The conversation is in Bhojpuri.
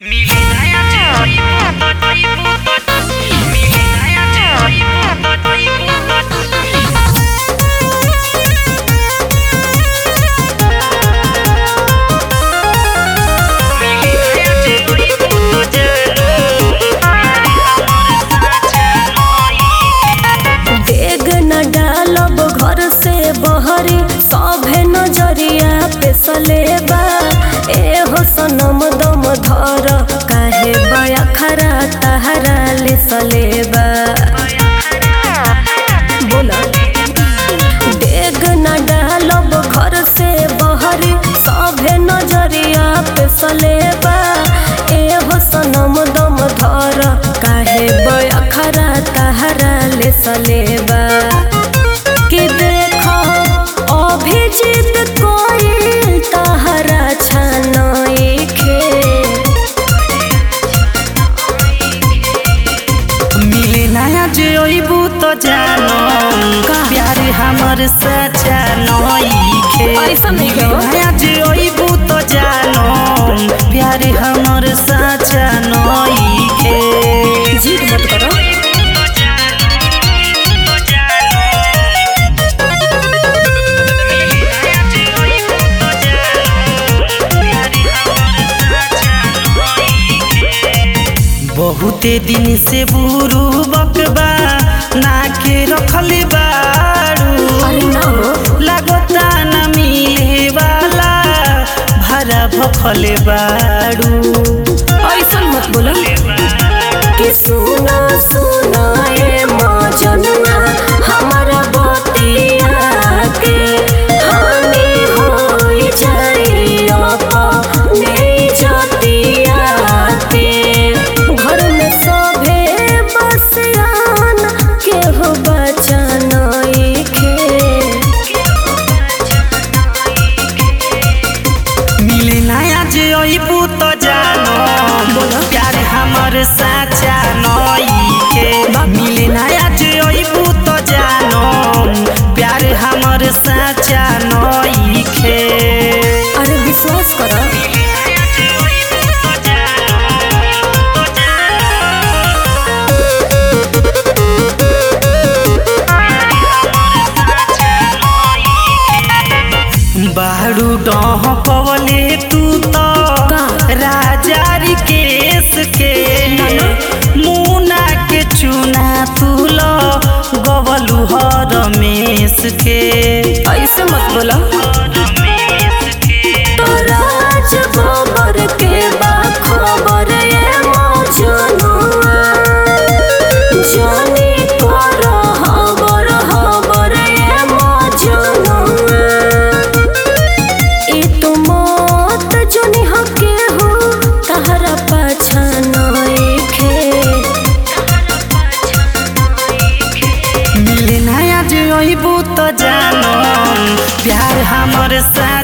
डेग न डालब घर से बहरी सभे नजरिया पे सलेबा ए हो सनम दम धर काहे बया खरा तहरा ले सलेबा बोला डेग न डालब घर से बहरी सभे नजरिया पे सलेबा ए हो सनम दम धर काहे बया खरा तहरा ले सलेबा कि देखो अभिजीत कोई तहरा छनइखे मिले नया जे अइबू तो जानो का? प्यार हमर सच्चा नइखे ऐसा नहीं मिले कहो। नया जे अइबू तो जानो प्यार हमर सच्चा नइखे जीत मत करो बहुते दिन से बुरू बकबा ना के रखले बारू अरे ना हो लागता न मिले वाला भरा भखले बारू ऐसा मत बोलो कि सुना सुना ए मजनुआ हमारा बतिया के हानि होई जाई अपने जतिया के घर में सभे बसियान के हो बचनइखे मिले नया जे अइबू तो जानो प्यार हमर साचा नइखे मिले नया जे अइबू तो जानो प्यार हमर साचा नइखे अरे विश्वास करो बारू डह कवले तू तो का? राजारी केस के मुना के चुना तुल गवलू हर मेस के ऐसे मत बोलो राज गोबर के बा खबर ये मजनुआ जानी कर हबर हबर ये मजनुआ ई तो मत जोनी हके हो तहरा पाछा नइखे मिले नया जे अइबू तो जानो प्यार हमर सा